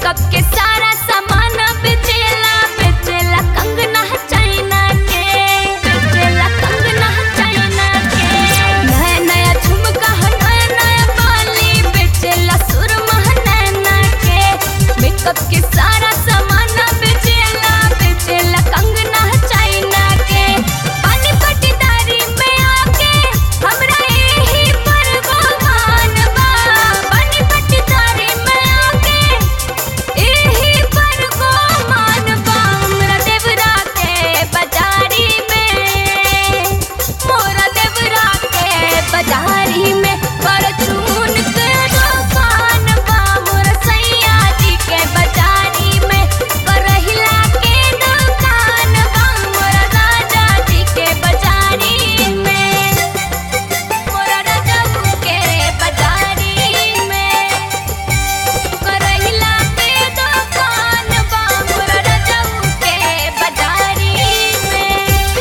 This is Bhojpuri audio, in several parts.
मेकअप के सारा सामान बेचेला बेचेला कंगना चाइना के बेचेला कंगना चाइना के नया नया झुमका नया नया बाली बेचेला सुरमा नैना के मेकअप के सारा सामान बेचेला बेचेला कंगना चाइना के पानी पटीदारी में आके हमरा यही पर गोमान बा पानी पटीदारी में आके एही पर गोमान बा हमरा देवरा के बाजारी में मोरा देवरा के बाजारी में परचून के दुकान बा मोरा सैया जी के बाजारी में करहिला के दुकान बा मोरा राजा जी के बाजारी में मोरा राजा के बाजारी में करहिला के दुकान बा मोरा रजऊ के बाजारी में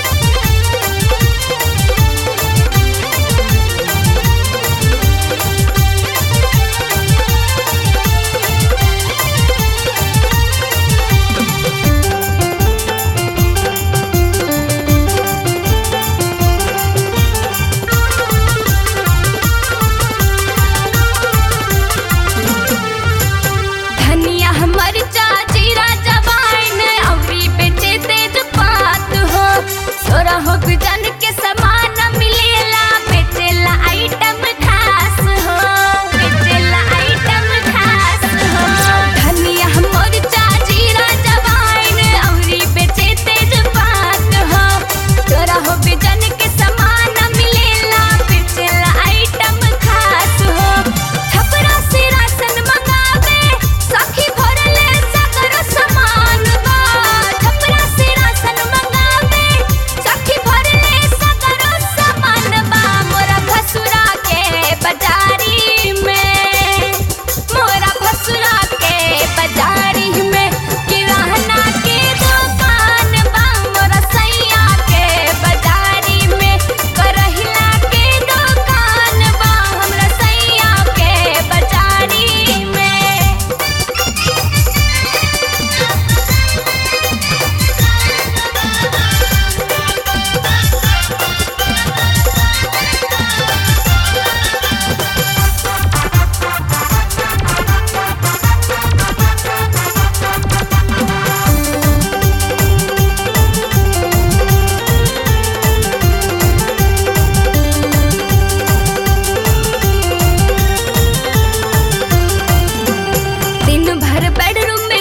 धनिया हमर चाचीरा जवाइन अवरी बेचे तेज पात हो सोरा हो जन के समान मिलेला बेचेला आइटम खास हो बेचेला आइटम खास हो धनिया हमर चाचीरा जवाइन अवरी बेचे तेज पात हो सोरा हो जन के समान मिलेला बेचेला आइटम खास हो छपरा से राशन मंगावे सखी भरले सगर समान बा छपरा से राशन मंगावे सखी भरले सगर समान बा मोरा भसुरा के बाजारी में मोरा भसुरा के बाजारी में किराना के दुकान बा मोरा सैया के बाजारी में करहिला के दुकान बा हमरा सैया के बाजारी में दिन भर बेडरूम में